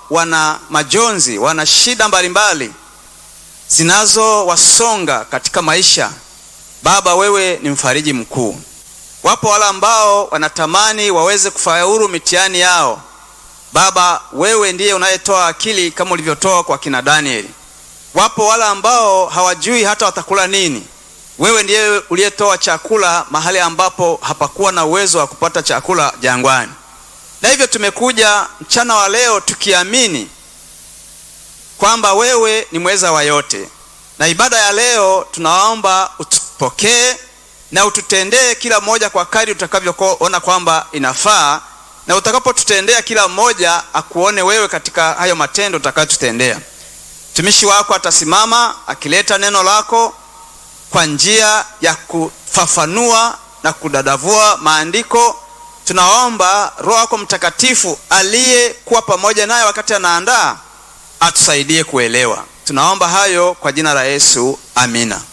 wana majonzi, wana shida mbalimbali zinazowasonga katika maisha, Baba, wewe ni mfariji mkuu. Wapo wale ambao wanatamani waweze kufaulu mitihani yao. Baba, wewe ndiye unayetoa akili kama ulivyotoa kwa kina Danieli. Wapo wale ambao hawajui hata watakula nini. Wewe ndiye uliyetoa chakula mahali ambapo hapakuwa na uwezo wa kupata chakula jangwani. Na hivyo tumekuja mchana wa leo tukiamini kwamba wewe ni mweza wa yote, na ibada ya leo tunaomba utupokee na ututendee kila mmoja kwa kadri utakavyoona kwamba inafaa, na utakapotutendea kila mmoja akuone wewe katika hayo matendo utakayotutendea. Mtumishi wako atasimama akileta neno lako kwa njia ya kufafanua na kudadavua maandiko. Tunaomba Roho yako Mtakatifu aliyekuwa pamoja naye wakati anaandaa atusaidie kuelewa. Tunaomba hayo kwa jina la Yesu, amina.